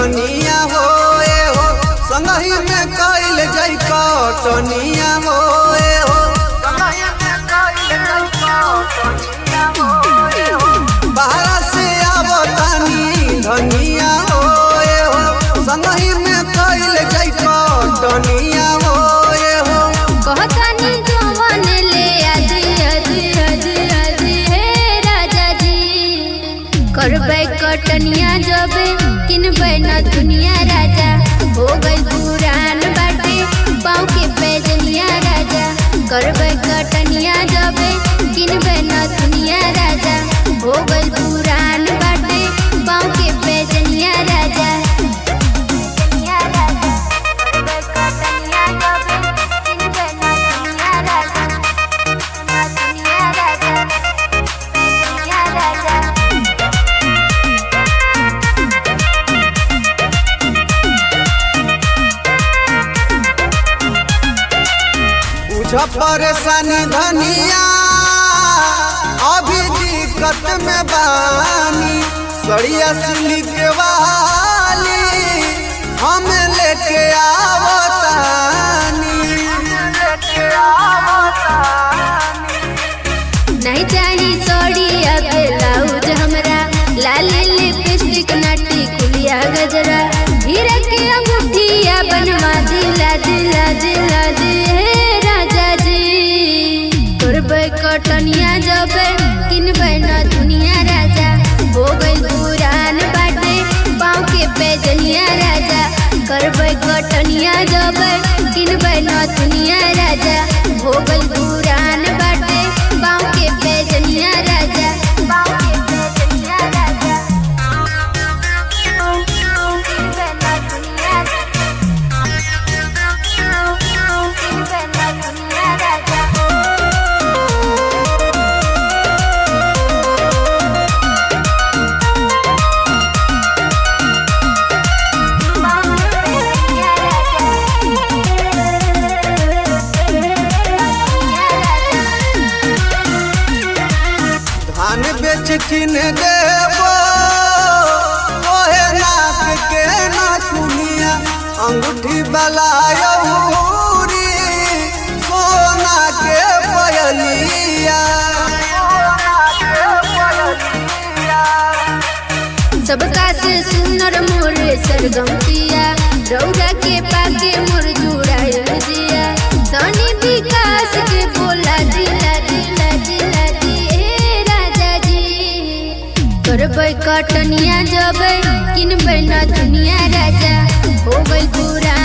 धनिया हो ए हो संगही में कैल जई कटनिया हो ए हो बाहर से आवतानी धनिया हो ए हो संगही में कैल जई कटनिया हो ए हो कहतानी जवन ले आज आज आज आज हे राजा जी करबै कटनिया जबे किनबै न दुनिया राजा हो गई पुरान बाटे पाँव के पैजनिया राजा करबै कटनिया जबे किनबै न दुनिया राजा हो गई पुरान बाटे पाँव के पैजनिया राजा बुझ परेशानी धनिया अभी दिक्कत में बानी सड़िया सिलिक वाली हम लेके आवतानी नहीं चाही सड़ी ब्लाउज हमरा लाल लिपस्टिक नाटी कुलिया गजरा हीरा के अंगूठिया बनवा दिला दिला दिला दे हे राजा जी करबै कटनिया जबे किनबै न दुनिया राजा हो गई पुरान बाटे पाँव के पैजनिया राजा करबै कटनिया जबे किनबै न दुनिया राजा हो गई पुरान बाटे पाँव के पैजनिया राजा पाँव के पैजनिया राजा किनबै न दुनिया किनबै न दुनिया राजा धान बेच किन देबो ओहे नाक के नाकुनिया अंगूठी वाला यौरी सोना के पयलिया सबका से सुनर मोर सरगम पिया रौरा के पाके मोर जुड़ायल जिया सनी विकास के बोला दिला दिला दिला दिए राजा जी करबै कटनिया जबै किनबै न दुनिया राजा हो गई पुरान